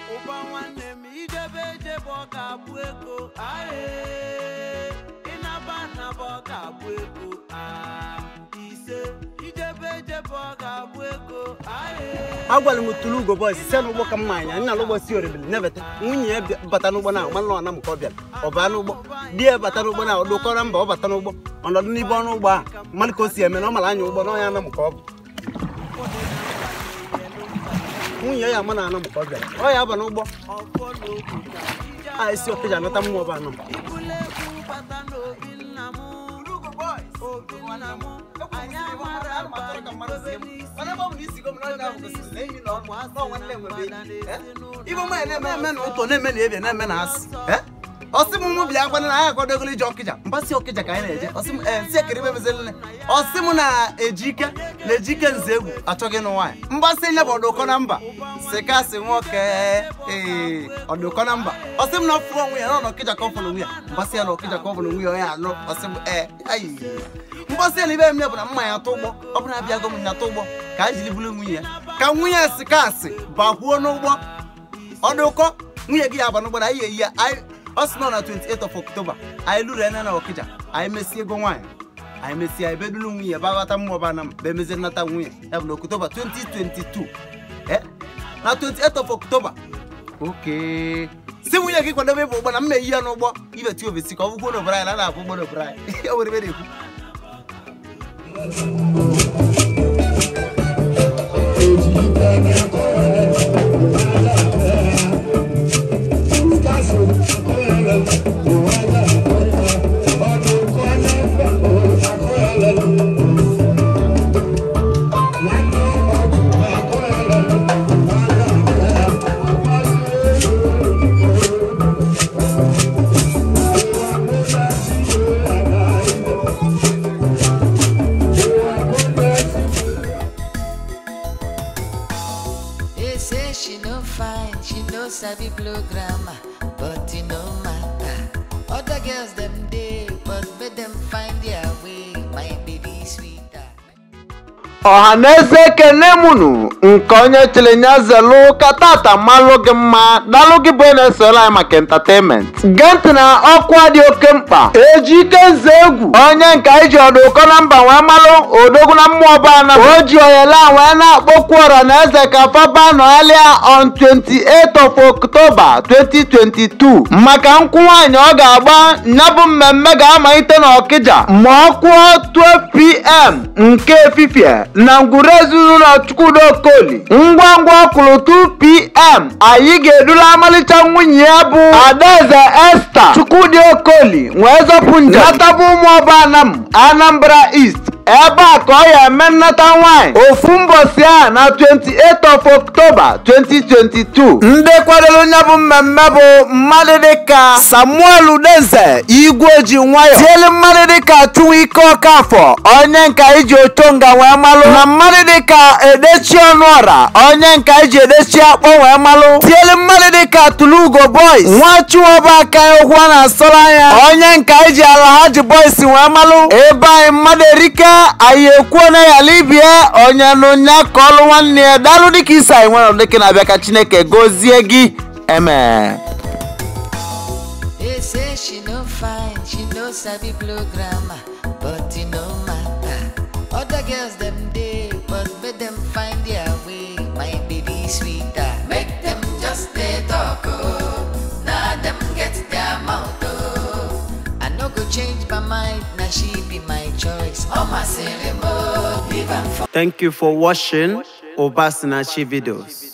ụba nwanne m ijebe ejebe ọ ga-abụ ego ae ịnaba naba ọ ga-abụ ego a ise ijebe ejebe ọ ga-abụ ego ae agwara m tụrụ ugo bọs si n'ụgbọ ka mma anya nna n'ụgbọ si oribili nebata nwunye ya bịa- bata n'ụgbọ na agba nọ na m ka ọ bịara ọ baa n'ụgbọ di ya bata n'ụgbọ na ọdụkọrọ mba ọ bata n'ụgbọ ọnọdụ n'ibe ọrụ ụgbọ a mmadụ ka o si eme na ọ mara anya ụgbọ na ọnya na m ka ọ bụ nwunye ya ama na ana m ka ọ bịara ọ ya aba n'ụgbọ ọfọ n'okwu ka ije a esi okeji anata mmụọ bụ anọ m ibule egwu bata n'obi nna m obi nna m anyị amara aba ndobe n'isi ibe mma na-eme eme na ụtọ na-eme na ebia na-eme na asị ọsị m mụ bịa gwana na anyị akwadogolo ije ọkịja mbasị ọkịja ka anyị na-eje ọsị m ee nsị ekere ibe mezelele ọsị m na ejike na ejike nze egwu achọghị ịnụ nwaanyị mgbasị nye bụ ọdụkọ na mba sị kasị nwoke ee ọdụkọ na mba ọsị m na ọfụ onwe ya na ọ ọkịja ka ọ fụrụ onwe ya mbasị ya na ọkịja ka ọ fụrụ onwe ya onye anụ ọsị m ee ayi mgbasị ya na ibe m bụ na mma ya atụ ụgbọ ọ bụrụ na abịago m ya atụ ụgbọ ka anyị jiri bụrụ nwunye ya ka nwunye ya si kasị bakwuo n'ụgbọ ọdụkọ nwunye gị ya aba n'ụgbọ na anyị eyi ya anyị ọ sị nọ na 28 of October anyị lụrụ ene na ọkịja anyị mesie ego nwaanyị anyị mesie anyị bedulu nwunye ba ghọta mmụọ ba na m be mezie nnata nwunye ya bụ na October 2022 eh na 28 of October oke si nwunye gị kwadobe ịbụ ụgbọ na mma eyi ya n'ụgbọ ibe ti ovesi ka ọ bụgbo n'obodo anyị na a na-abụ ụgbọ n'obodo anyị o nwere ebe na-ekwu They say she no fine, she no sabi blow grammar, but it no matter. Other girls them day, but make them find their way. My baby sweeter. ọha na eze ekene mụnụ nke onye chịrị nya zelu ka tata malụ gị mma dalụ gị bụ na-esoro anyị maka entertainment gee ntị na ọkwa dị oke mkpa ejike nze egwu onye nke anyị ji ọdụ ụkọ na mba wee malụ odogwu na mmụọ bana o ji oyele a wee na-akpọkwu ọra na eze ka faba nọghalịa on 28 of October 2022 maka nkwụ nwaanyị ọ ga-agba nya bụ mmemme ga-amalite n'ọkịja ma ọ kụọ 12pm nke efifie na ngwuru ezinụlọ chukwudo okoli ngwa ngwa ọkụrụ 2pm anyị ga-edula amalịcha nwunye ya bụ adaeze esta chukwudi okoli wee zọpụ njem natabụ ụmụ ọba anam anambra east ebe a ka ọ ya eme nnata nwanyị ofu mbọsi a na 28 of October 2022 ndị kwadoro nya bụ mmemme bụ mmadụ dịka Samuel Udeze igwe ji nwayọ tielu mmadụ dịka Chukwuike Ọkafọ onye nka iji ochonga wee malụ na mmadụ dịka Edechi Ọnụọra onye nka iji edechi akpọ wee malụ tielu mmadụ dịka Tulugo Boys nwachiwọba aka egwu a na-asọrọ anya onye nka iji Alhaji Boys wee malụ ebe anyị mmadụ erike anyị ekwuo na ya libie onye nụnya ka ọlụ nwanne ya dalụ dịka isi anyị nwere dịka na-abịa ka Chineke gozie gị eme They say she no fine, she no sabi blow grammar, but it no matter. Other girls them day, but make them find their way. My baby sweeter, make them just they talk oh. Now them get their mouth oh. I no go change my mind, now she be my choice. Oh my ceremony, leave am for Thank you for watching Obasinachi videos.